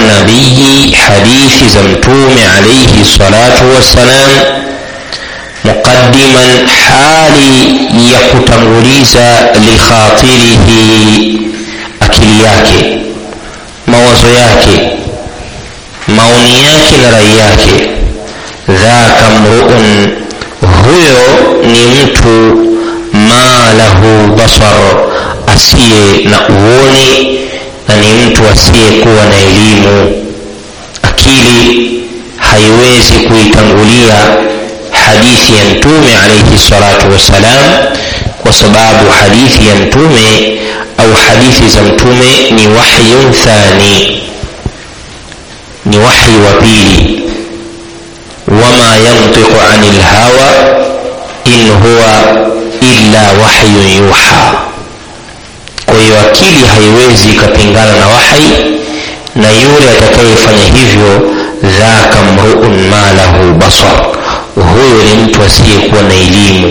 nabii hadithi za mtume alaihi salatu wassalam muqaddiman hali ya kutanguliza likhatirihi akili yake mawazo yake maoni yake na rai yake dhaka mruun huyo ni mtu ma lahu basar asiye na uoni na ni mtu asiyekuwa na elimu akili haiwezi kuitangulia hadithi ya mtume alaihi salatu wassalam kwa sababu hadithi ya mtume au hadithi za mtume ni wahyun thani ni wahyi wa pili wama yantiqu ani lhawa in huwa illa wahyun yuha kwa hiyo akili haiwezi ikapingana na wahi na yule atakayefanya hivyo dhaka mruun ma lahu basar huyo ni mtu asiyekuwa na elimu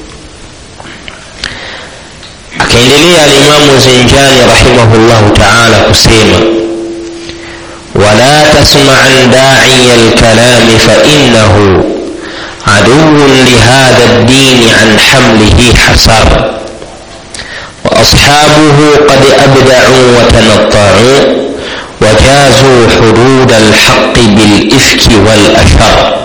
akaendelea alimamu zinjani rahimahullahu taala kusema wala tasmaan daiya lkalami fainahu عدو لهذا الدين عن حمله حسر وأصحابه قد أبدعوا وتنطعوا وجازوا حدود الحق بالإفك والأشر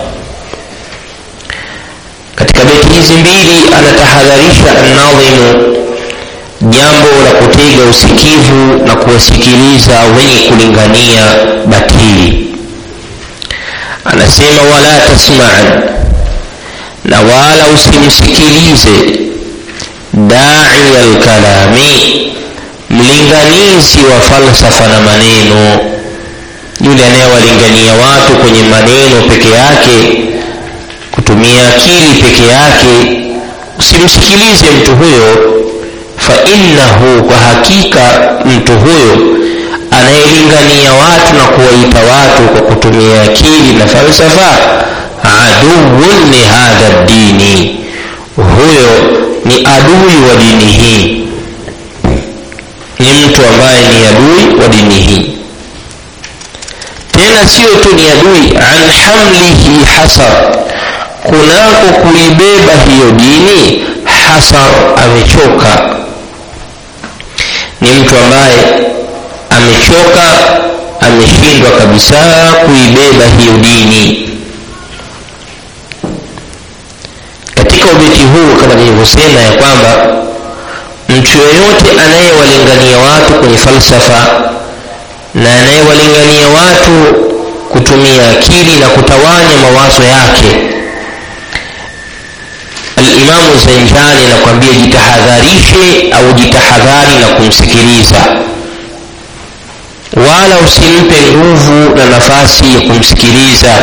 katika beti hizi mbili anatahadharisha annadhimu jambo la kutega usikivu na kuwasikiliza wenye kulingania batili anasema wala tasmaan na wala usimsikilize daiya lkalami mlinganizi wa falsafa na maneno yule anayewalingania watu kwenye maneno peke yake kutumia akili peke yake usimsikilize mtu huyo fainnahu kwa hakika mtu huyo anayelingania watu na kuwaita watu kwa kutumia akili na falsafa aduwun lihadha dini huyo ni adui wa dini hii ni mtu ambaye ni adui wa dini hii tena sio tu ni adui an hamlihi hasar kunako kuibeba hiyo dini hasar amechoka ni mtu ambaye amechoka ameshindwa kabisa kuibeba hiyo dini katika ubeti huu kama nilivyosema ya kwamba mtu yoyote anayewalingania watu kwenye falsafa na anayewalingania watu kutumia akili na kutawanya mawazo yake alimamu zenjani anakwambia jitahadharishe au jitahadhari na kumsikiliza wala usimpe nguvu na nafasi ya kumsikiliza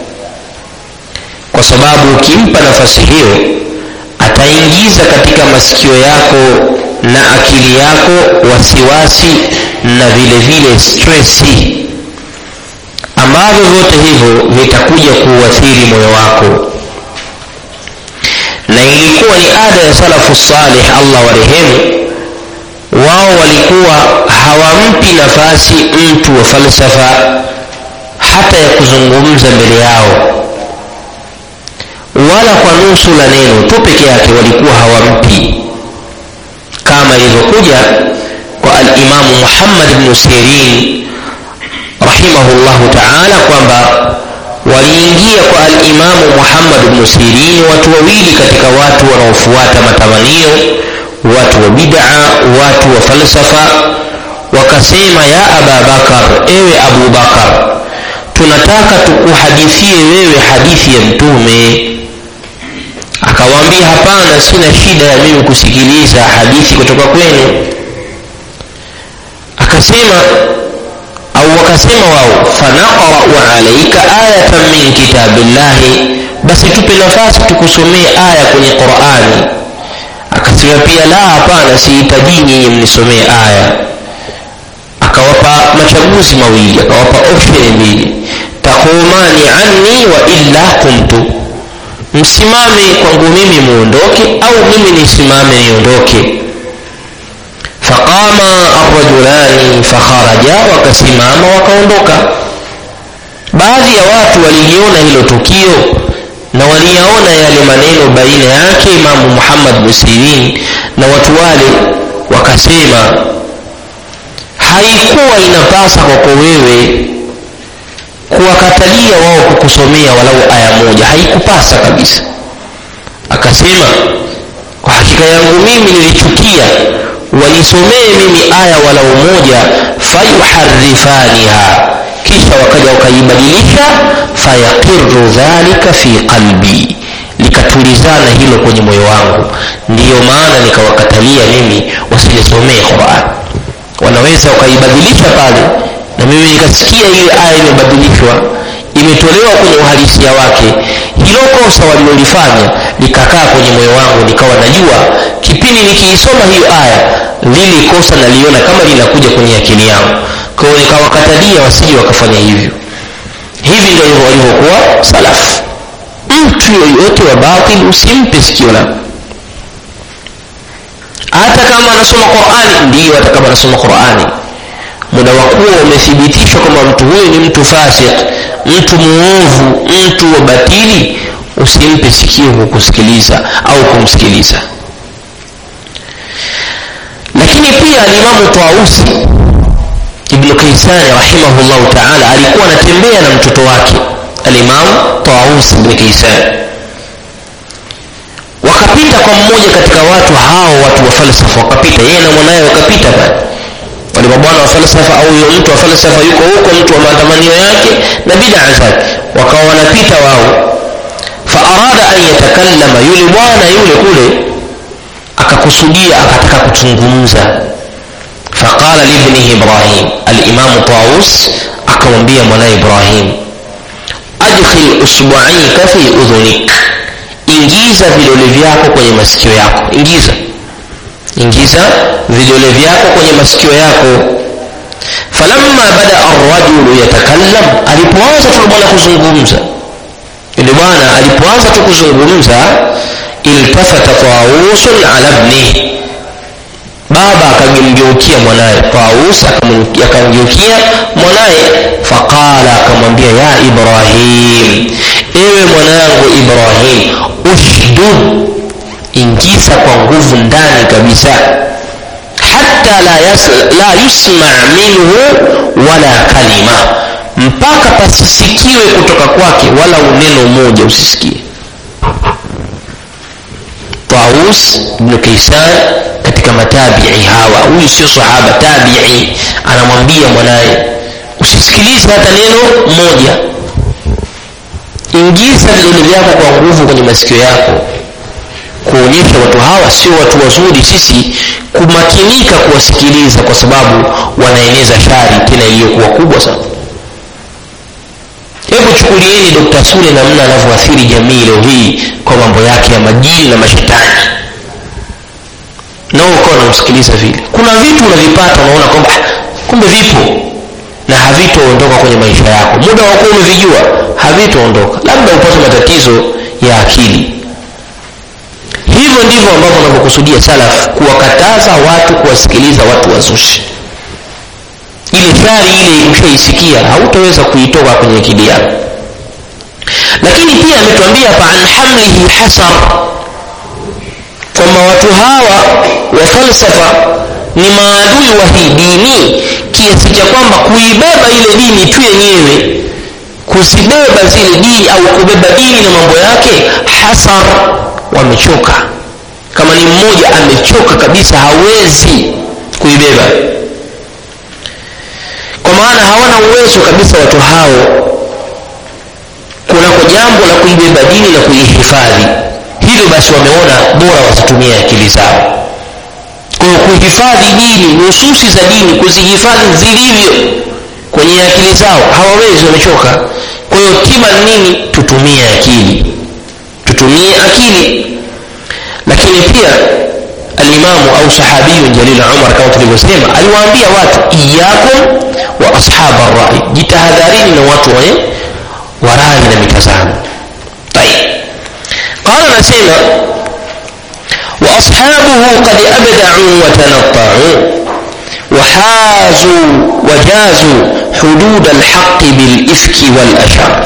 kwa sababu ukimpa nafasi hiyo ataingiza katika masikio yako na akili yako wasiwasi na vile vile stresi ambavyo vyote hivyo vitakuja kuuathiri moyo wako na ilikuwa ni ada ya salafu salih allah warehemu wao walikuwa hawampi nafasi mtu wa falsafa hata ya kuzungumza mbele yao wala kwa nusu la neno tu peke yake walikuwa hawampi kama ilivyokuja kwa alimamu muhammad bnu sirin rahimahullahu taala kwamba waliingia kwa alimamu muhammad bnu sirin watu wawili katika watu wanaofuata matamanio watu wa bid'a watu wa falsafa wakasema ya aba bakar ewe abu bakar tunataka tukuhadithie wewe hadithi ya mtume akawaambia hapana sina shida ya mimi kusikiliza hadithi kutoka kwenu akasema au wakasema wao fanaqrau alaika ayatan min kitabillahi basi tupe nafasi tukusomee aya kwenye qurani akasema pia la hapana sihitaji nyinyi mnisomee aya akawapa machaguzi mawili akawapa option mbili taqumani anni wa illa kumtu msimame kwangu mimi muondoke au mimi nisimame niondoke faqama arrajulani fakharaja wakasimama wakaondoka baadhi ya watu waliliona hilo tukio na waliyaona yale maneno baina yake imamu muhammad musirin na watu wale wakasema haikuwa inapasa kwako wewe kuwakatalia wao kukusomea walau aya moja haikupasa kabisa akasema kwa hakika yangu mimi nilichukia wanisomee mimi aya walau moja fayuharifaniha kisha wakaja wakaibadilisha fayaqiru dhalika fi qalbi likatulizana hilo kwenye moyo wangu ndiyo maana nikawakatalia mimi wasinisomee quran wanaweza wakaibadilisha pale na mimi nikasikia ile aya imebadilishwa imetolewa kwenye uhalisia wake hilo kosa walilolifanya likakaa kwenye moyo wangu nikawa najua kipindi nikiisoma hiyo aya lili kosa naliona kama linakuja kwenye akili yangu kwa hiyo nikawakatalia wasije wakafanya hivyo hivi ndio hivyo walivyokuwa salafu mtu yoyote wa batil usimpe sikio lako hata kama anasoma qurani ndiyo hata kama anasoma qurani muda wa kuwa umethibitishwa kwamba mtu huyu ni mtu fasik mtu muovu mtu wa batili usimpe sikio kukusikiliza au kumsikiliza lakini pia alimamu tausi ibnu kaisani rahimahullahu taala alikuwa anatembea na mtoto wake alimamu taus ibni kaisani wakapita kwa mmoja katika watu hao watu wa falsafa wakapita yeye na mwanaye wakapita pale wale mabwana wa falsafa au huyo mtu wa falsafa yuko huko mtu wa matamanio yake na bidaa zake wakawa wanapita wao faarada an yatakallama yule bwana yule kule akakusudia akataka kuzungumza faqala libnihi ibrahim alimamu taus akamwambia mwanaye ibrahim adkhil usbuaika fi udhunik ingiza vidole vyako kwenye masikio yako ingiza ingiza vidole vyako kwenye masikio yako falamma bada arrajulu yatakallam alipoanza tu bwana kuzungumza yule bwana alipoanza tu kuzungumza iltafata tausun ala ibnihi baba akamgeukia mwanaye taus akamgeukia mwanaye faqala akamwambia ya ibrahim ewe mwanangu ibrahim ushdud ingiza kwa nguvu ndani kabisa hata la, yas, la yusma minhu wala kalima mpaka pasisikiwe kutoka kwake wala uneno moja usisikie taus bnu kaisan katika matabii hawa huyu sio sahaba tabii anamwambia mwanaye usisikilize hata neno moja ingiza vidole vyako kwa nguvu kwenye masikio yako kuonyesha watu hawa sio watu wazuri sisi kumakinika kuwasikiliza kwa sababu wanaeneza shari tena iliyokuwa kubwa sana hebu chukulieni dokta sule namna anavyoathiri jamii leo hii kwa mambo yake ya majini na mashetani nao ukawa unamsikiliza vile kuna vitu unavipata unaona kwamba kumbe vipo na havitoondoka kwenye maisha yako muda wa kuwa umevijua havitoondoka labda upate matatizo ya akili hivyo ndivyo ambavyo wanavyokusudia salaf kuwakataza watu kuwasikiliza watu wazushi ile shari ile ukishaisikia hautaweza kuitoka kwenye akili yako lakini pia ametuambia hapa an hamlihi hasar kwamba watu hawa wa falsafa ni maadui wa hii dini kiasi cha kwamba kuibeba ile dini tu yenyewe kuzibeba zile dini au kubeba dini na mambo yake hasar wamechoka kama ni mmoja amechoka kabisa hawezi kuibeba kwa maana hawana uwezo kabisa watu hao kunako jambo la kuibeba dini na kuihifadhi hivyo basi wameona bora wasitumie akili zao kwa kuhifadhi dini nususi za dini kuzihifadhi zilivyo kwenye akili zao hawawezi wamechoka kwa hiyo tiba nini tutumie akili tutumie akili lakini pia alimamu au sahabiyun jalil umar kama tulivyosema aliwaambia watu iyakum wa ashaba rai jitahadharini na watu wenye warai na mitazamo tayib qala anasema واصحابه قد ابدعوا وتنطعوا wahazu wajazu hudud alhaqi bilifki walashar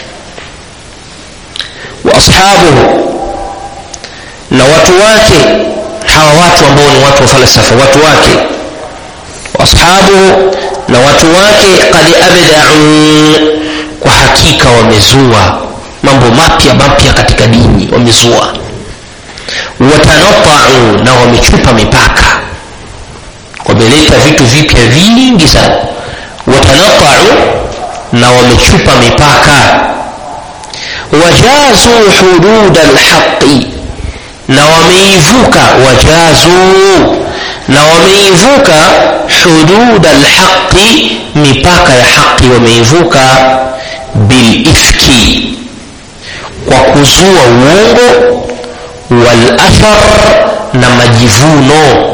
waashabuhu na watu wake hawa watu ambao ni watu wa falsafa watu wake waashabuhu na watu wake qad abdau kwa hakika wamezua mambo mapya mapya katika dini wamezua watanatau na wamechupa mipaka wameleta vitu vipya vingi sana watanatau na wamechupa mipaka wajazu hudud alhaqi na wameivuka wajazu na wameivuka hudud alhaqi mipaka ya haqi wameivuka bilifki kwa kuzua uongo walathar na majivuno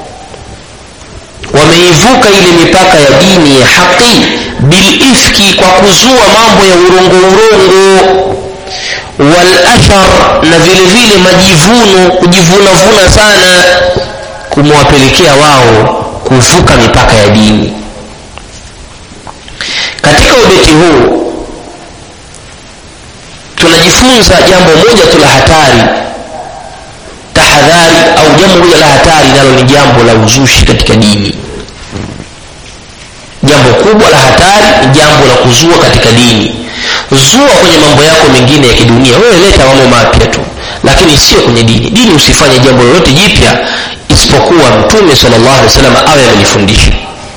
wameivuka ile mipaka ya dini ya haqi bilifki kwa kuzua mambo ya urongo urongo walathar na vile vile majivuno kujivunavuna sana kumewapelekea wao kuvuka mipaka ya dini katika ubeti huu tunajifunza jambo moja tu la hatari tahadhari au jambo moja la hatari nalo ni jambo la uzushi katika dini jambo kubwa la hatari ni jambo la kuzua katika dini zua kwenye mambo yako mengine ya kidunia wewe leta mambo mapya tu lakini sio kwenye dini dini usifanye jambo lolote jipya isipokuwa mtume salllah alih wa sallam awe amelifundisha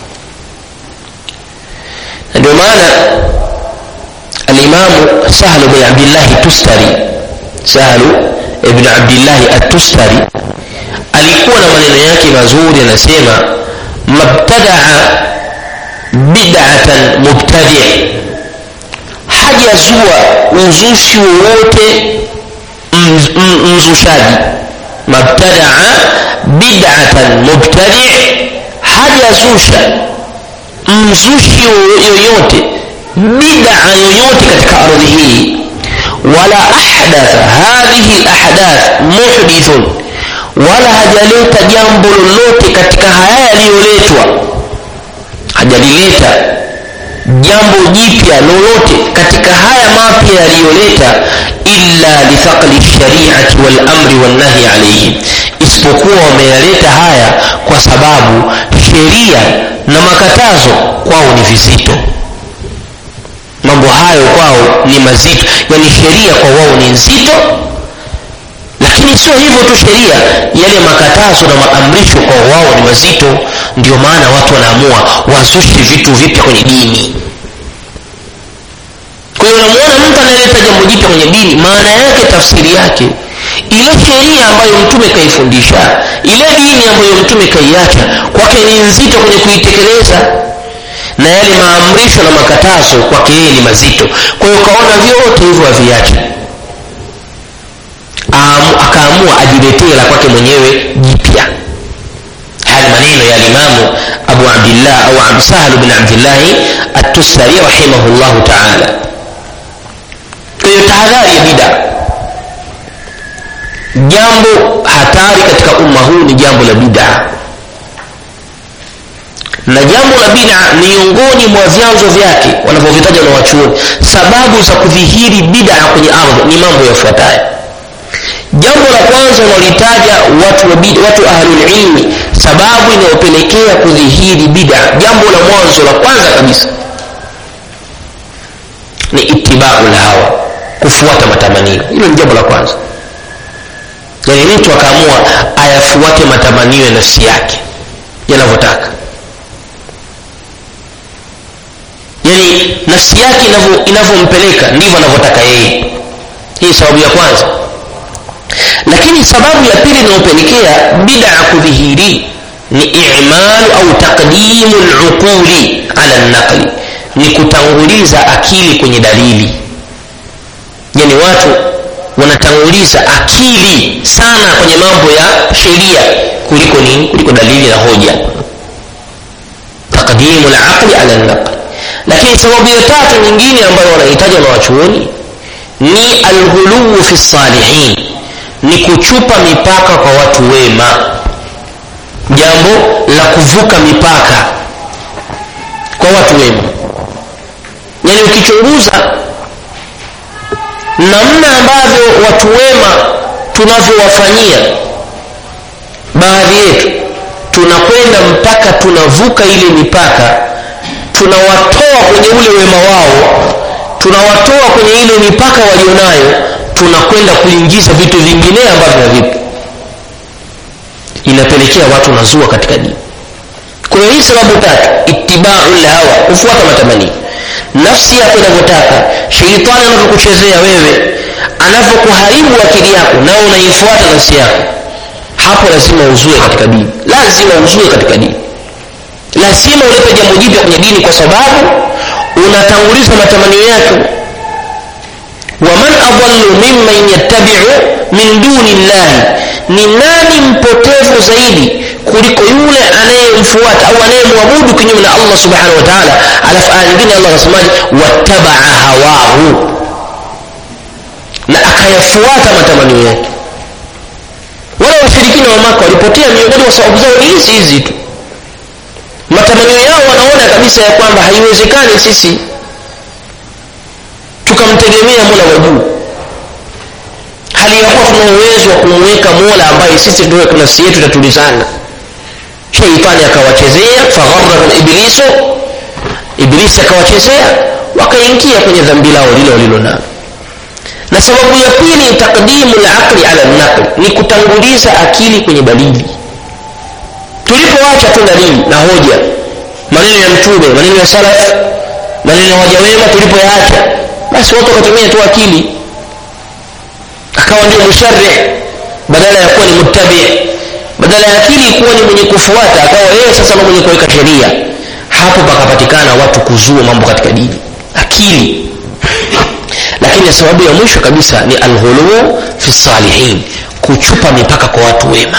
na ndio maana alimamu sahlu bin abdillahi tustari sahlu ibn abdillahi atustari alikuwa na maneno yake mazuri anasema mabtadaa bidatan mubtadi hajazua uzushi wowote mzushaji mabtadaa bidatan mubtadi hajazusha mzushi yoyote bid'a yoyote katika ardhi hii wala ahdatha hadhihi lahdath muhdithun wala hajaleta jambo lolote katika haya yaliyoletwa hajalileta jambo jipya lolote katika haya mapya yaliyoleta illa lithaqli lshariati walamri walnahyi alaihim isipokuwa wameyaleta haya kwa sababu sheria na makatazo kwao ni vizito mambo hayo kwao ni mazito yani sheria kwa wao ni nzito lakini sio hivyo tu sheria yale makatazo na maamrisho kwa wao ni mazito ndio maana watu wanaamua wazushe vitu vipya kwenye dini kwa hiyo unamuona mtu anayeleta jambo jipya kwenye dini maana yake tafsiri yake ile sheria ambayo mtume kaifundisha ile dini ambayo mtume kaiacha kwake ni nzito kwenye kuitekeleza na yale maamrisho na makatazo kwake yeye ni mazito kwa hiyo ukaona vyote hivyo aviache akaamua ajiletee la kwake mwenyewe jipya haya maneno ya limamu abu abdillah au sahlu bin abdillahi atustari rahimahullahu taala kwa hiyo tahadhari ya bida jambo hatari katika umma huu ni jambo la bidaa na jambo la bida miongoni mwa vyanzo vyake wanavyovitaja na wachuoni sababu za kudhihiri bida kwenye ardhi ni mambo yafuatayo jambo la kwanza wanalitaja watu, watu ahlulilmi sababu inayopelekea kudhihiri bida jambo la mwanzo la kwanza kabisa ni itibau lhawa kufuata matamanio hilo ni jambo la kwanza yani mtu akaamua ayafuate matamanio ya nafsi yake yanavyotaka yani nafsi yake inavyompeleka ndivyo anavyotaka yeye hii sababu ya kwanza lakini sababu ya pili inayopelekea bid'a kudhihiri ni i'malu au taqdimu luquli ala naqli ni kutanguliza akili kwenye dalili yani watu wanatanguliza akili sana kwenye mambo ya sheria kuliko nini kuliko dalili na hoja taqdimu laqli ala naqli lakini sababu ya tatu nyingine ambayo wanahitaja na wachuoni ni alghuluu fi salihin ni kuchupa mipaka kwa watu wema jambo la kuvuka mipaka kwa watu wema yaani ukichunguza namna ambavyo watu wema tunavyowafanyia baadhi yetu tunakwenda mpaka tunavuka ile mipaka tunawatoa kwenye ule wema wao tunawatoa kwenye ile mipaka walionayo tunakwenda kuingiza vitu vingine ambavyo havipo inapelekea watu nazua katika dini kwa hiyo hii sababu tatu itibau lhawa kufuata matamanio nafsi yako inavyotaka sheitani anavyokuchezea wewe anavyokuharibu akili yako nao unaifuata nafsi yako hapo lazima uzue katika dini lazima uzue katika dini lazima ulete jambo jipya kwenye dini kwa sababu unatanguliza matamanio yako waman adallu mimman yattabiu min duni llahi ni nani mpotevu zaidi kuliko yule anayemfuata au anayemwabudu kinyume na allah subhanahu wa taala alafu aya nyingine allah anasemaje wattabaa hawahu na akayafuata matamanio yake wale washirikina wa maka walipotea miongoni mwa sababu zao ni hizi hizi tu matamanio yao wanaona kabisa ya kwamba haiwezekani sisi tukamtegemea mola wa juu hali ya kuwa tuna uwezo wa kumweka mola ambaye sisi ndio nafsi yetu itatulizana sheitani akawachezea fagharahum iblisu iblisi akawachezea wakaingia kwenye dhambi lao lile walilonalo na sababu ya pili takdimu laqli ala naqli ni kutanguliza akili kwenye dalili tulipoacha tu dalili na hoja maneno ya mtume maneno ya salaf maneno ya waja wema tulipoyaacha basi watu wakatumia tu akili akawa ndio musharih badala ya kuwa ni muttabi badala ya akili kuwa ni mwenye kufuata akawa yeye sasa ndio mwenye kuweka sheria hapo pakapatikana watu kuzua mambo katika dini akili lakini sababu ya mwisho kabisa ni alghuluu fi salihin kuchupa mipaka kwa watu wema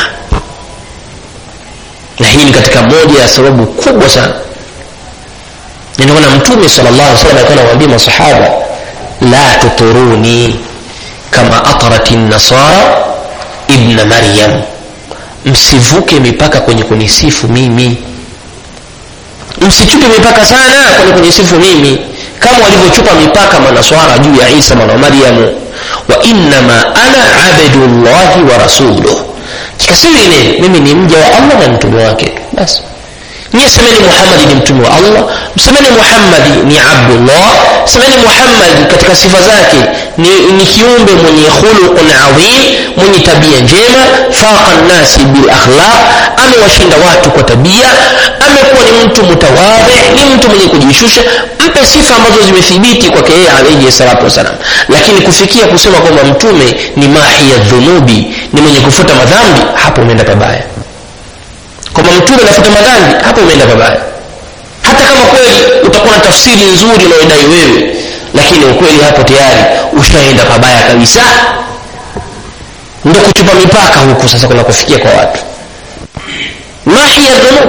na hii ni katika moja ya sababu kubwa sana ninaona mtume sallallahu alaihi wasallam alikuwa anawaambia masahaba la tuturuni kama atarat nasara ibna maryam msivuke mipaka kwenye kunisifu mimi msichupe mipaka sana kwenye kunisifu mimi kama walivyochupa mipaka manaswara juu ya isa mwana wa maryamu wa innama ana abdullahi wa rasuluh kikasiri nini mimi ni mja wa allah na mtume wake basi nyie semeni muhammadi ni mtume wa allah msemeni muhammadi ni abdullah semeni muhammadi katika sifa zake ni, ni kiumbe mwenye khuluqun adhim mwenye tabia njema faqa nnasi bilakhlaq amewashinda watu kwa tabia amekuwa ni mtu mutawadhi ni mtu mwenye kujishusha mpe sifa ambazo zimethibiti kwake yeye alaihi salatu wassalam lakini kufikia kusema kwamba mtume ni mahiya dhunubi ni mwenye kufuta madhambi hapo umeenda pabaya kwamba mtume anafuta madhambi hapo umeenda pabaya hata kama kweli utakuwa na tafsiri nzuri unaodai wewe lakini ukweli hapo tayari ushaenda pabaya kabisa ndo kuchupa mipaka huku sasa kuna kufikia kwa watu mahiya dhunub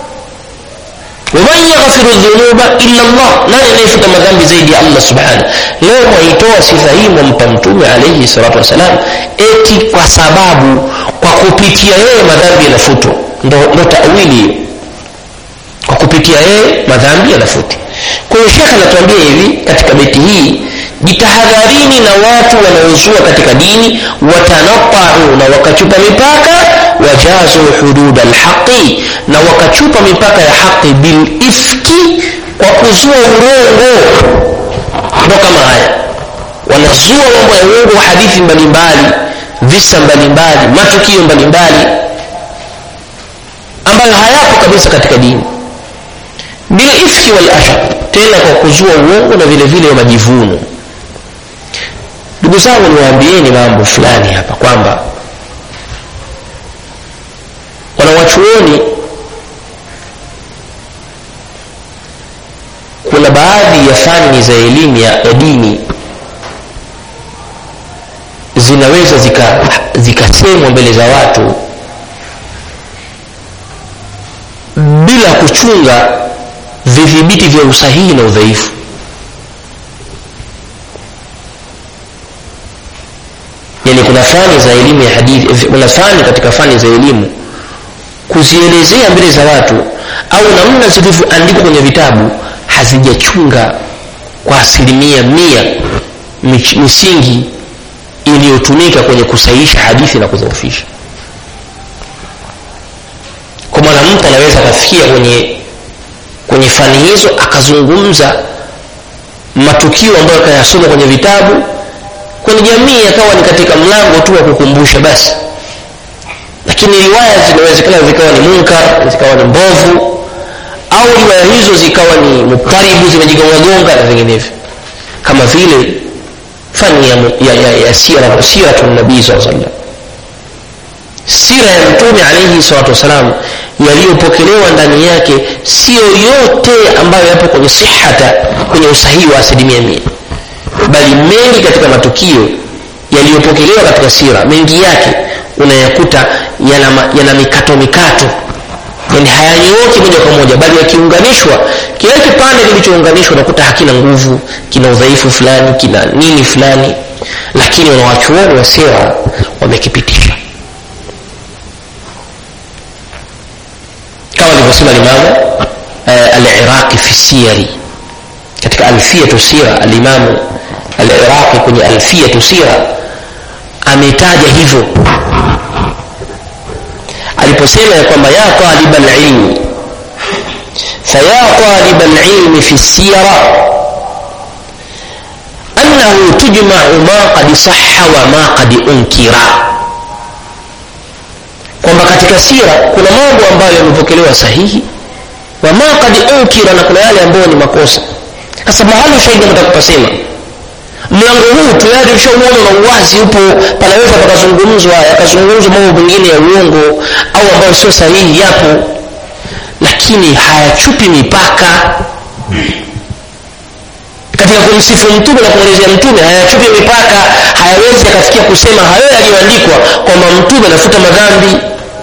waman yaghfiru dhunuba illa llah nani anayefuta madhambi zaidi ya allah subhanahu leo mwaitoa sifa hii mwampa mtume alaihi salatu wassalam eti kwa sababu kwa kupitia yeye madhambi yanafutwa ndo, ndo tawili hiyo kwa kupitia yeye madhambi yanafutwa kwa hiyo shekhe anatuambia hivi katika beti hii jitahadharini na watu wanaozua katika dini watanataru na wakachupa mipaka wajazu hudud alhaqi na wakachupa mipaka ya haqi bilifki kwa kuzua urongo ndo kama haya wanazua mambo ya uongo hadithi mbalimbali visa mbalimbali matukio mbalimbali ambayo hayapo kabisa katika dini bilifki walashab tena kwa kuzua uongo na vile vile majivuno ndugu zangu niwaambieni mambo fulani hapa kwamba wanawachuoni kuna baadhi ya fani za elimu ya dini zinaweza zikasemwa zika mbele za watu bila kuchunga vidhibiti vya usahihi na udhaifu yani kuna fani za elimu ya hadithi kuna fani katika fani za elimu kuzielezea mbele za watu au namna zilivyoandikwa kwenye vitabu hazijachunga kwa asilimia mia misingi iliyotumika kwenye kusahihisha hadithi na kudhoofisha kwa maana mtu anaweza akafikia kwenye kwenye fani hizo akazungumza matukio ambayo akayasoma kwenye vitabu kwenye jamii yakawa ni katika mlango tu wa kukumbusha basi lakini riwaya zinawezekana zikawa ni munkar zikawa ni mbovu au riwaya hizo zikawa ni mutaribu zimejigongagonga na vinginevyo kama vile fani ya, ya, ya, ya sira siratu nabii saa sallam sira ya mtume alaihi salatu wassalam yaliyopokelewa ndani yake siyo yote ambayo yapo kwenye sihata kwenye usahihi wa asilimia mia bali mengi katika matukio yaliyopokelewa katika sira mengi yake unayakuta yana, yana mikato mikato yani hayanyooki moja kwa moja bali yakiunganishwa kile kipande kilichounganishwa unakuta hakina nguvu kina udhaifu fulani kina nini fulani lakini wanawachuoni wa sira wamekipitisha kama alivyosema limamu uh, aliraqi fi siyari katika alfiyatu sira alimamu aliraqi kwenye alfiyatu sira ametaja hivyo aliposema ya kwamba ya taliba lilmi faya taliba lilmi fi sira annahu tujmau ma qad saha wa ma qad unkira kwamba katika sira kuna mambo ambayo yamepokelewa sahihi wa ma qad unkira na kuna yale ambayo ni makosa sasa mahali ushahidi nataka kupasema mlango huu tayari ushauona na uwazi upo panaweza pakazungumzwa yakazungumzwa mambo mengine ya uongo au ambayo sio sahihi yapo lakini hayachupi mipaka katika kumsifu mtume na kumwelezea mtume hayachupi mipaka hayawezi yakafikia kusema hayo yaliyoandikwa kwamba mtume anafuta madhambi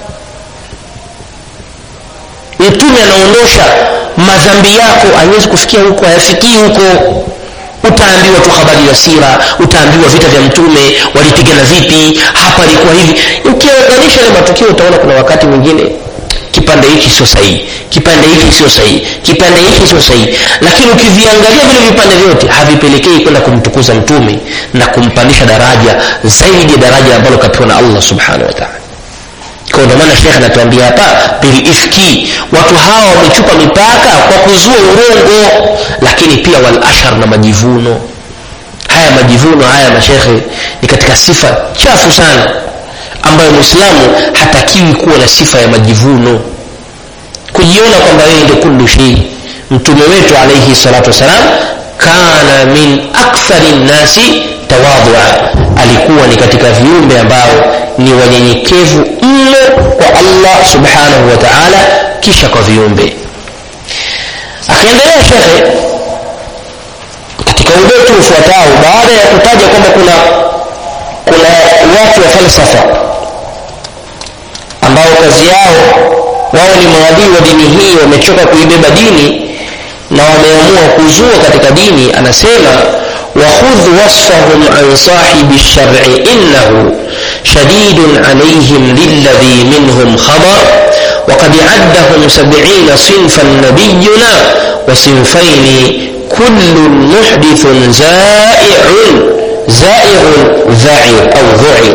mtume anaondosha madhambi yako haiwezi kufikia huko hayafikii huko utaambiwa tu habari ya sira utaambiwa vita vya mtume walipigana vipi hapa ilikuwa hivi ukiunganisha ile matukio utaona kuna wakati mwingine kipande hiki sio sahihi kipande hiki sio sahihi kipande hiki sio sahihi lakini ukiviangalia vile vipande vyote havipelekei kwenda kumtukuza mtume na kumpandisha daraja zaidi ya daraja ambalo kapewa na allah subhanahu wa taala kwa ndio maana shekhe anatuambia hapa bilifki watu hawa wamechupa mipaka kwa kuzua urongo lakini pia wal ashar na majivuno haya majivuno haya mashekhe ni katika sifa chafu sana ambayo mwislamu hatakiwi kuwa na sifa ya majivuno kujiona kwamba yeye ndio kullu shei mtume wetu alaihi salatu wassalam kana min akthari nnasi tawadhua alikuwa ni katika viumbe ambao ni wanyenyekevu mno kwa allah subhanahu wa taala kisha kwa viumbe akaendelea shekhe katika ubeti ufuatao baada ya kutaja kwamba kuna kuna watu wa falsafa ambao kazi yao wao ni maadui wa dini hii wamechoka kuibeba dini na wameamua kuzua katika dini anasema وخذ وصفهم عن صاحب الشرع إنه شديد عليهم للذي منهم خبر وقد عدهم سبعين صنفا نبينا وصنفين كل محدث زائع زائغ ذعر أو ذعر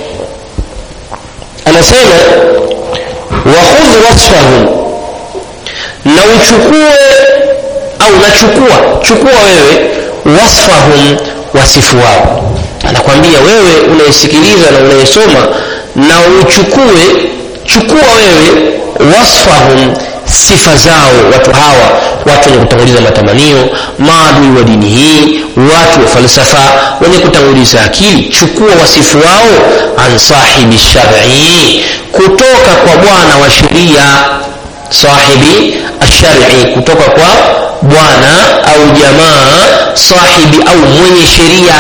أنا سيما وخذ وصفهم لو شكوه أو نشكوه شكوه wewe wasfahum wasifu wao anakwambia wewe unayesikiliza na unayesoma na uchukue chukua wewe wasfahum sifa zao watu hawa watu wenye kutanguliza matamanio maadui wa dini hii watu wa falsafa wenye kutanguliza akili chukua wasifu wao an sahibi shari kutoka kwa bwana wa sheria sahibi ashari kutoka kwa bwana au jamaa sahibi au mwenye sheria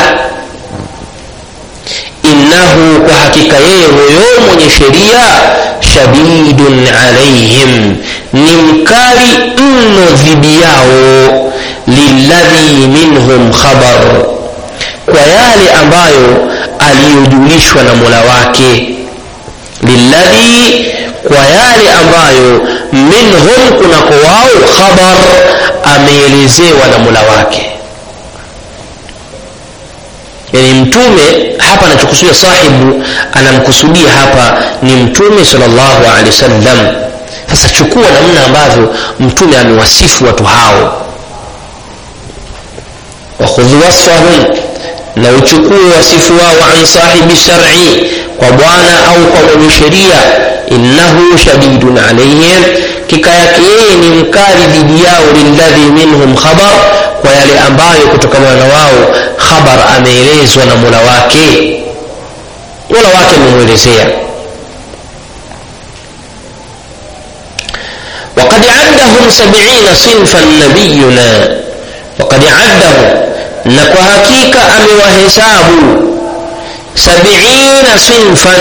innahu kwa hakika yeye huyo mwenye sheria shadidun alaihim ni mkali mno dhidi yao liladhi minhum khabar kwa yale ambayo aliyojulishwa na mola wake liladhi kwa yale ambayo minhum kunako wao khabar ameelezewa na mula wake yani mtume hapa anachokusudia sahibu anamkusudia hapa ni mtume salllahu alehi wasallam sasa chukua namna ambavyo mtume amewasifu watu hao wakhudhu wasfahum na uchukue wasifu wao an sahibi shari kwa bwana au kwa mwenye sheria innahu shadidun alaihim kika yake yeye ni mkali dhidi yao lilladhi minhum khabar kwa yale ambayo kutokana na wao khabar ameelezwa na mola wake mola wake amemwelezea وقد عدهم سبعين صنفا نبينا وقد عدهم نكو حقيقة أمي وحسابه سبعين صنفا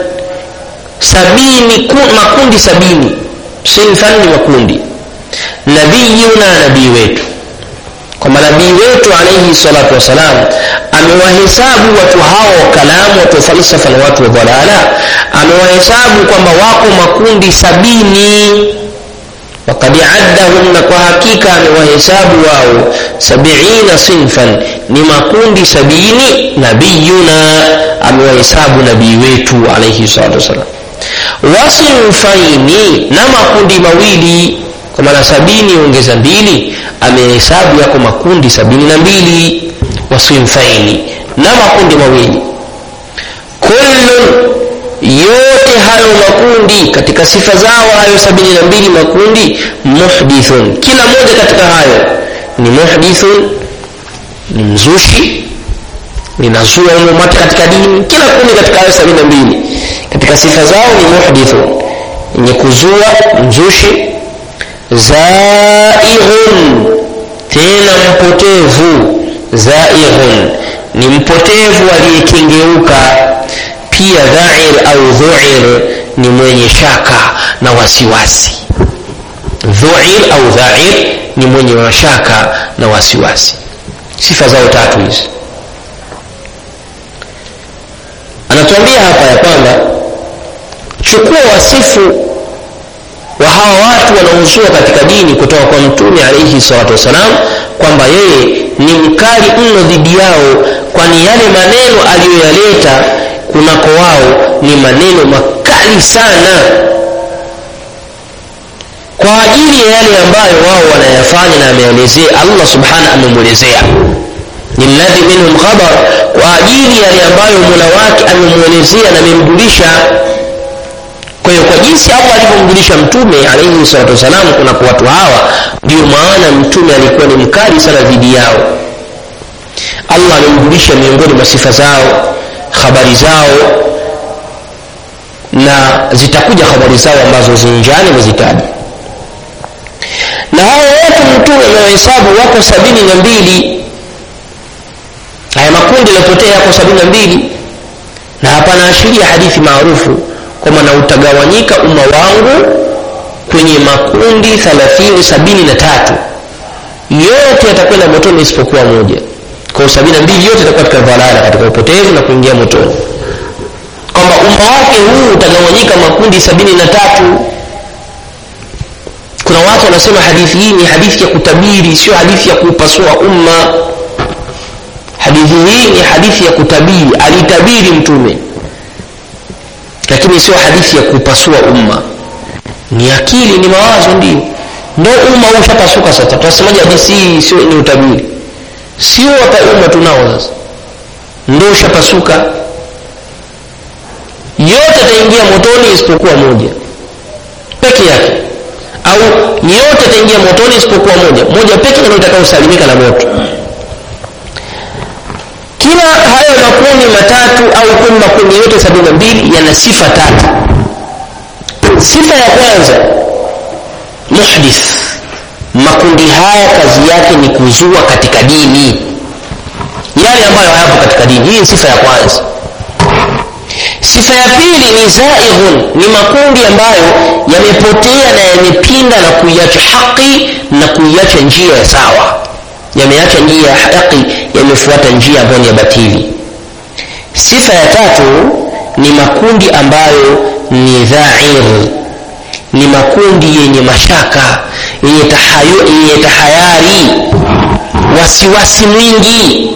sabini makundi sabini sinfan ni makundi nabiyuna nabii wetu kwamba nabii wetu alaihi salatu wassalam amewahesabu watu hao kalamu watu wa falsafa na watu wa dhalala amewahesabu kwamba wako makundi sabini wakad addahum na kwa hakika amewahesabu wao sabiina sinfan ni makundi sabini nabiyuna amewahesabu nabii wetu alaihi salatu wassalam wasinfaini na makundi mawili kwa maana sabini ongeza mbili amehesabu yako makundi sabini na mbili wasinfaini na makundi mawili kullun yote hayo makundi katika sifa zao hayo sabini na mbili makundi muhdithun kila moja katika hayo ni muhdithun ni mzushi linazua umumati katika dini kila kundi katika hayo sabini na mbili katika sifa zao ni muhdithun yenye kuzua mzushi zaighun tena mpotevu zaighun ni mpotevu aliyekengeuka pia dhair au dhuir ni mwenye shaka na wasiwasi dhuir au dhair ni mwenye mashaka na wasiwasi sifa zao tatu hizi anatuambia hapa ya kwamba chukua wasifu wa hawa watu wanaozua katika dini kutoka kwa mtume alaihi salatu wassalam kwamba yeye ni mkali mno dhidi yao kwani yale maneno aliyoyaleta kunako wao ni maneno makali sana kwa ajili ya yale ambayo wao wanayafanya na ameelezea allah subhana amemwelezea lilladhi minhum khabar kwa ajili yale ambayo mola wake amemwelezea na amemjulisha kwa hiyo kwa jinsi allah alivyomjulisha mtume alaihi salatu wassalam kunako watu hawa ndiyo maana mtume alikuwa ni mkali sana dhidi yao allah amemjulisha miongoni mwa sifa zao habari zao na zitakuja habari zao ambazo zinjani mezitaja na hao watu mtume amewahesabu wako sabini na mbili haya makundi yaliyopotea yako sabini na mbili na hapana ashiria hadithi maarufu kwamba na utagawanyika umma wangu kwenye makundi thalathini sabini na tatu yote yatakwenda motoni isipokuwa moja kwa sabini na mbili yote itakuwa katika dhalala katika upotevu na kuingia motoni kwamba umma wake huu utagawanyika makundi sabini na tatu kuna watu wanasema hadithi hii ni hadithi ya kutabiri sio hadithi ya kuupasua umma hadithi hii ni hadithi ya kutabiri alitabiri mtume lakini sio hadithi ya kupasua umma ni akili ni mawazo ndio ndo umma huu ushapasuka sasa tunasemaje hadithi hii sio ni utabiri sio hata umma tunao sasa ndo ushapasuka yote ataingia motoni isipokuwa moja peke yake au yote ataingia motoni isipokuwa moja moja peke ndio itakayosalimika na moto kila hayo makundi matatu au kumi makundi yote sabini na mbili yana sifa tatu sifa ya kwanza muhdith makundi haya kazi yake ni kuzua katika dini yale ambayo hayapo katika dini hii sifa ya kwanza sifa ya pili ni zaighun ni makundi ambayo yamepotea na yamepinda na kuiacha haki na kuiacha njia ya sawa yameacha njia ya haki yamefuata njia ambayo ni ya batili sifa ya tatu ni makundi ambayo ni dhair ni makundi yenye mashaka yenye, tahayu, yenye tahayari wasiwasi mwingi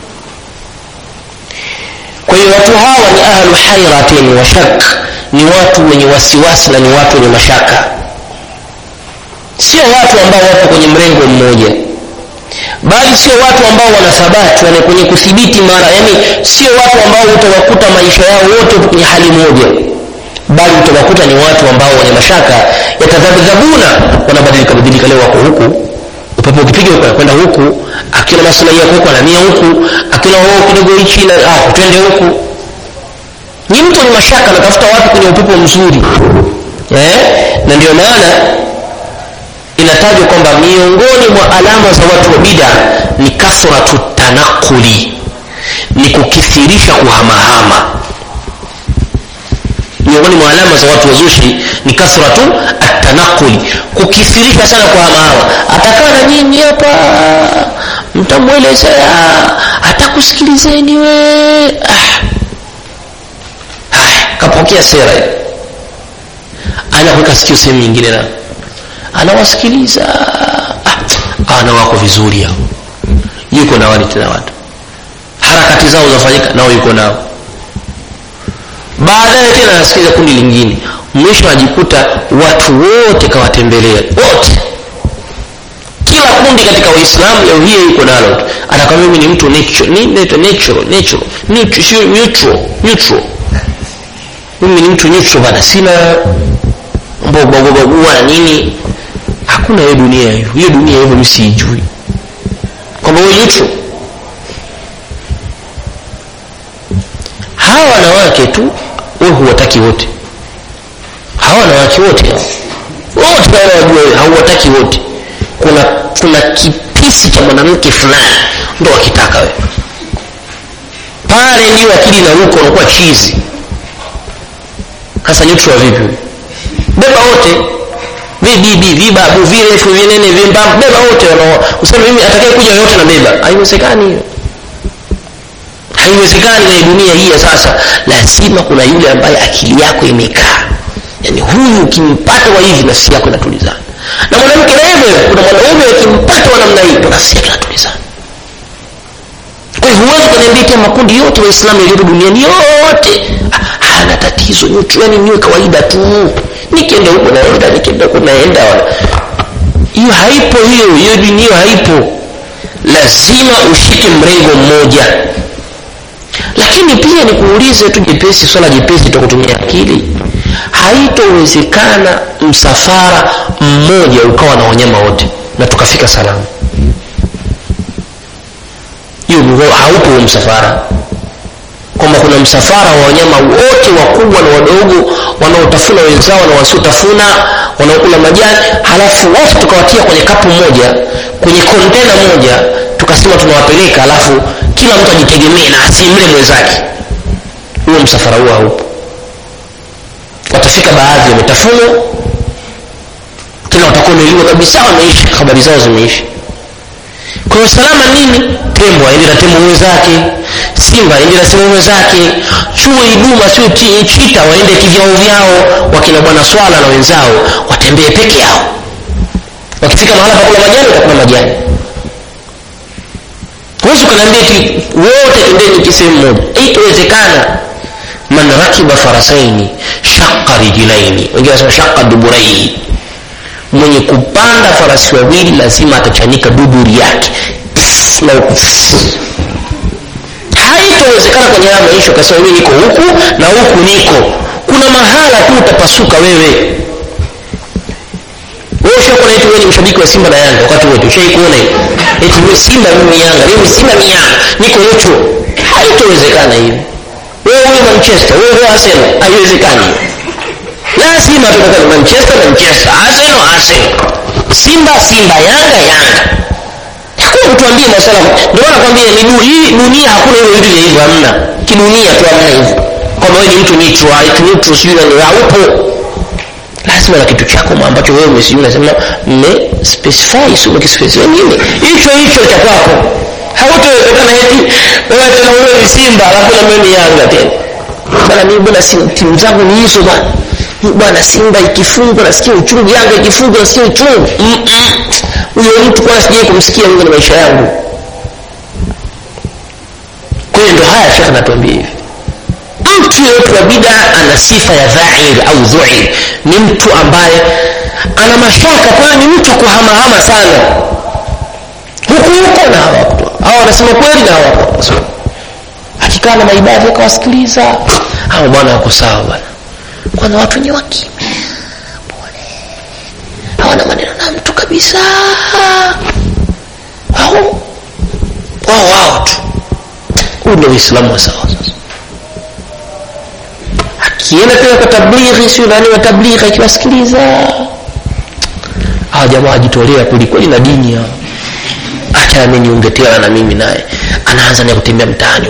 kwa hiyo watu hawa ni ahlu hairatin wa shak ni watu wenye wasiwasi na ni watu wenye mashaka sio watu ambao wapo kwenye mrengo mmoja bali sio watu ambao wanathabati wana kwenye kuthibiti mara yani sio watu ambao utawakuta maisha yao wote kwenye hali moja bali utawakuta ni watu ambao wenye mashaka yatadhabdhabuna wanabadilika badilika leo wako huku upepo ukipiga huko kwenda huku akiona maslahi yako huko anamia huku akiona wao kidogo hichi na ah twende huku ni mtu ni mashaka anatafuta watu kwenye upepo mzuri eh na ndio maana inatajwa kwamba miongoni mwa alama za watu wa bida ni kathratu tanakuli ni kukithirisha kuhamahama miongoni mwa alama za watu wazushi ni kathratu atanakuli kukithirisha sana kuhamahama atakaa na nyinyi hapa mtamwelezea atakusikilizeni we ah. haya kapokea sera anakuweka sikio sehemu nyingine na anawasikiliza ah, na wako vizuri hao yuko na wale tena watu harakati zao zafanyika nao yuko nao baadaye tena anasikiliza kundi lingine mwisho anajikuta watu wote kawatembelea wote kila kundi katika waislamu leo hiyo yuko nalo anakwambia mimi ni mtu natural ni natural natural neutral neutral neutral mimi ni mtu neutral bana sina mbogobogobagua na nini hakuna hiyo dunia hiyo hiyo dunia hivyo mimi siijui kwamba wewe neutral hawa wanawake tu wewe huwataki wote hawa wanawake wote wote wajua hauwataki wote kuna kuna kipisi cha mwanamke fulani ndo wakitaka wewe pale ndio akili na ruko unakuwa chizi hasa neutral vipi beba wote vibibi vibabu virefu vinene vimbamba beba wote useme mimi atakaye kuja yote na beba haiwezekani hiyo haiwezekani kwenye dunia hii ya sasa lazima kuna yule ambaye akili yako imekaa yani huyu ukimpata wa hivi nafsi yako inatulizana na mwanamke na hivyo kuna mwanaume ukimpata wa namna hii nafsi yake inatulizana kwa hivyo huwezi kuniambia pia makundi yote waislamu yaliyopo duniani yote hana tatizo yani niwe kawaida tu nikienda huko naenda nikienda huko naenda hiyo haipo hiyo hiyo dunia haipo lazima ushike mrengo mmoja lakini pia nikuulize tu jepesi swala jepesi ta kutumia akili haitowezekana msafara mmoja ukawa na wanyama wote na tukafika salama hiyo haupo huo msafara kwamba kuna msafara wa wanyama wote wakubwa na wadogo wanaotafuna wenzao na wasiotafuna wanaokula majani halafu wote tukawatia kwenye kapu moja kwenye kontena moja tukasema tunawapeleka halafu kila mtu ajitegemee na asimle mwenzake huo msafara huo haupo watafika baadhi wametafunwa tena watakuwa wameliwa kabisa wameishi habari zao zimeisha kwa hiyo salama nini tembo aende na tembo mwenzake simba aende na simba mwenzake chui duma sio chita waende kivyao vyao wakina bwana swala na wenzao watembee peke yao wakifika mahala pakula majani watakula majani huwezi ukaniambia ti wote tendeni kisehemu moja haitowezekana man rakiba farasaini shaqa rijilaini wengine wanasema shaqa duburaihi mwenye kupanda farasi wawili lazima atachanika duburi yake na haitowezekana kwenye haya maisha ukasema mimi niko huku na huku niko kuna mahala tu utapasuka wewe wewe ushakuwa eti wewe ni mshabiki wa Simba na Yanga wakati wote ushaikuona hiyo eti wewe Simba mimi Yanga mimi Simba mimi Yanga niko yocho haitowezekana hiyo wewe wewe Manchester wewe wewe Arsenal haiwezekani lazima tutakuwa ni Manchester Manchester Arsenal Arsenal Simba Simba Yanga Yanga hakuna kutuambia masuala ndio maana nakwambia ni hii dunia hakuna hiyo vitu vya hivyo hamna kidunia tu hamna hivyo kwamba wewe ni mtu neutral eti neutral sio ni haupo lazima na kitu chako ambacho wewe umesijui unasema mme specify sio ukispecify nini hicho hicho cha kwako hautowezekana eti wewe tena wewe ni Simba alafu na mimi ni Yanga tena bana mimi bwana timu zangu ni hizo bana bwana simba ikifungwa nasikia uchungu yanga ikifungwa nasikia uchungu huyo mtu kwana sijai kumsikia mungu na maisha yangu kwa hiyo ndo haya shekh anatuambia hivi mtu yeyote wa bida ana sifa ya dhair au dhuir ni mtu ambaye ana mashaka kwa hiyo ni mtu kuhamahama sana huku huko na hawa hawa wanasema kweli na hawa akikaa na maibadhi akawasikiliza hawa bwana wako sawa bwana kwanza watu wenye wakimya pole hawana maneno na mtu kabisa wao wao wao tu huu ndio uislamu wa sawa sasa akienda tena kwa tablighi sio nani wa tablighi akiwasikiliza hawa jamaa wajitolea kwelikweli na dini hao acha nami niunge tena na mimi naye anaanza naye kutembea mtaani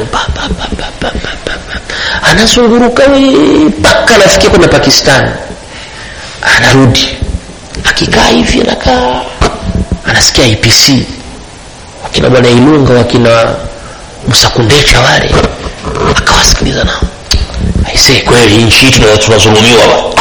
anazunguruka mpaka anafikia kwenda pakistan anarudi akikaa hivi anakaa anasikia ipc wakina bwana ilunga wakina msakundecha wale akawasikiliza nao aisee kweli nchi hii tunazulumiwa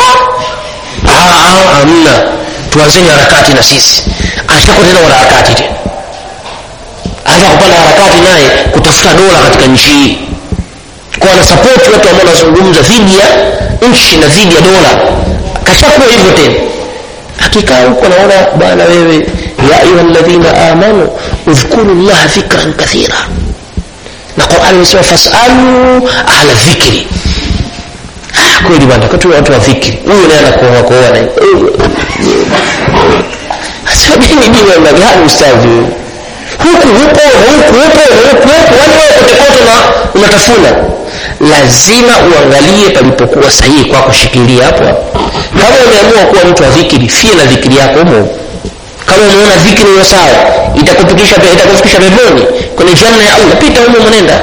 amna tuanzeni harakati na sisi ashakuwa tena wanaharakati tena anza kupanda harakati naye kutafuta dola katika nchi hii kwa anasapoti watu ambao wanazungumza dhidi ya nchi na dhidi ya dola kashakuwa hivyo tena akikaa huko naona bwana wewe ya ayuha ladhina amanu udhkuru llaha dhikran kathira na qurani imesema fasalu ahla dhikri kweli bwana katu watu wa dhikri huyu naye anakoa koa na sasa dini dini ya gani ustadhi huyu huku huko huku huko huku huku yani wewe kote kote na unatafuna lazima uangalie palipokuwa sahihi kwako shikilia hapo kama umeamua kuwa mtu wa dhikiri fie na dhikiri yako humo kama umeona dhikiri hiyo sawa itakufikisha itakufikisha peponi kwenye janna ya Allah pita humo mwenenda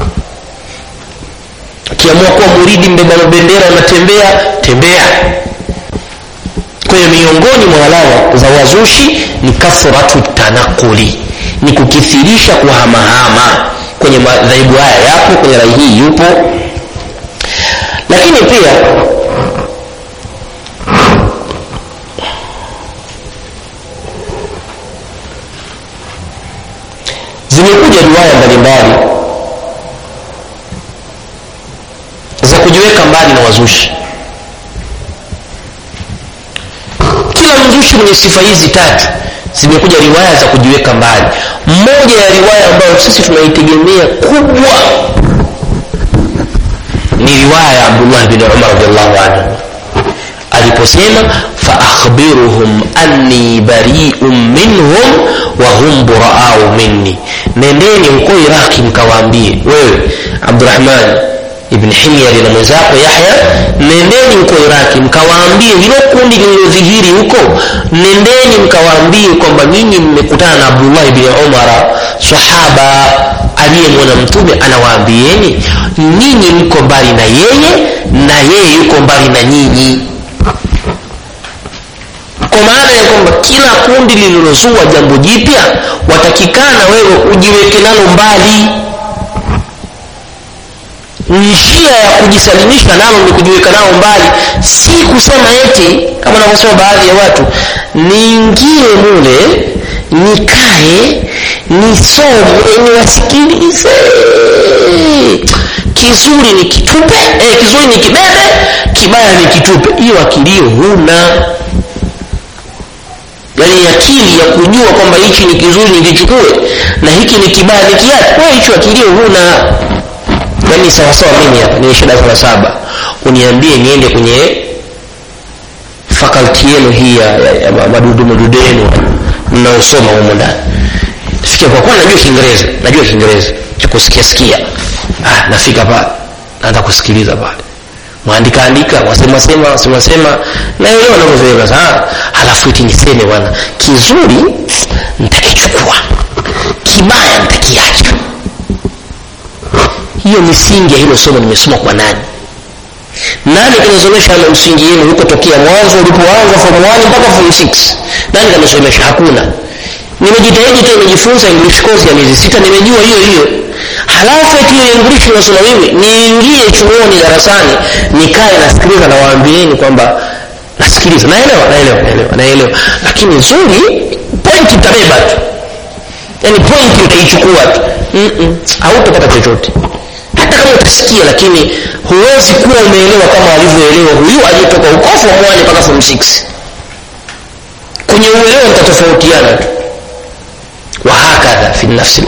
ukiamua kuwa muridi mbeba bendera unatembea tembea kwa hiyo miongoni mwa alama za wazushi ni kathratu tanakuli ni kukithirisha kuhamahama kwenye madhaibu haya yapo kwenye rai hii yupo lakini pia zimekuja riwaya mbalimbali za kujiweka mbali na wazushi kila mzushi mwenye sifa hizi tatu zimekuja riwaya za kujiweka mbali moja ya riwaya ambayo sisi tunaitegemea kubwa ni riwaya ya abdullah bin umar radiallahu anhu aliposema faakhbiruhum anni bariun minhum wa hum buraau minni nendeni huko iraki mkawaambie wewe abdurahman ibn himyari na mwenzako yahya nendeni huko iraki mkawaambie hilo kundi lililodhihiri huko nendeni mkawaambie kwamba nyinyi mmekutana na abdullah bni umara sahaba aliyemwona mtume anawaambieni nyinyi mko mbali na yeye na yeye yuko mbali na nyinyi kwa maana ya kwamba kila kundi lililozua jambo jipya watakikana wewe ujiweke nalo mbali njia ya kujisalimisha nalo ni kujiweka nao mbali si kusema eti kama wanavyosema baadhi ya watu niingie mule nikae nisome niwasikilize kizuri ni kitupe eh, kizuri ni kibebe kibaya ni kitupe hiyo akilio huna yaani akili ya kujua kwamba hichi ni kizuri nikichukue na hiki ni kibaya nikiache wewe hicho akilio huna yaani sawasawa mimi hapa nimeisha darasa la saba uniambie niende kwenye faculty yenu hii ya, ya, ya madudu madudu yenu mnaosoma humo ndani fikia kwa kuwa najua kiingereza najua kiingereza cha kusikia sikia ah, nafika pale naanza kusikiliza pale mwandika andika wasema sema wasema sema naelewa navyosema sasa halafu eti niseme bwana kizuri nitakichukua kibaya nitakiacha hiyo misingi ya hilo somo nimesoma kwa nani nani kanasomesha na msingi yenu huko tokea mwanzo ulipoanza form 1 mpaka form 6 nani kanasomesha hakuna nimejitahidi tu nimejifunza english course ya miezi sita nimejua hiyo hiyo halafu eti hiyo english nasoma mimi niingie chuoni darasani nikae nasikiliza na waambieni kwamba nasikiliza naelewa naelewa naelewa naelewa lakini zuri pointi mtabeba tu yaani pointi utaichukua tu Mm-mm. hautapata chochote hata kama utasikia lakini huwezi kuwa umeelewa kama alivyoelewa huyu aliyetoka huko form 1 mpaka form 6 kwenye uelewa mtatofautiana tu wahakadha fi nafsi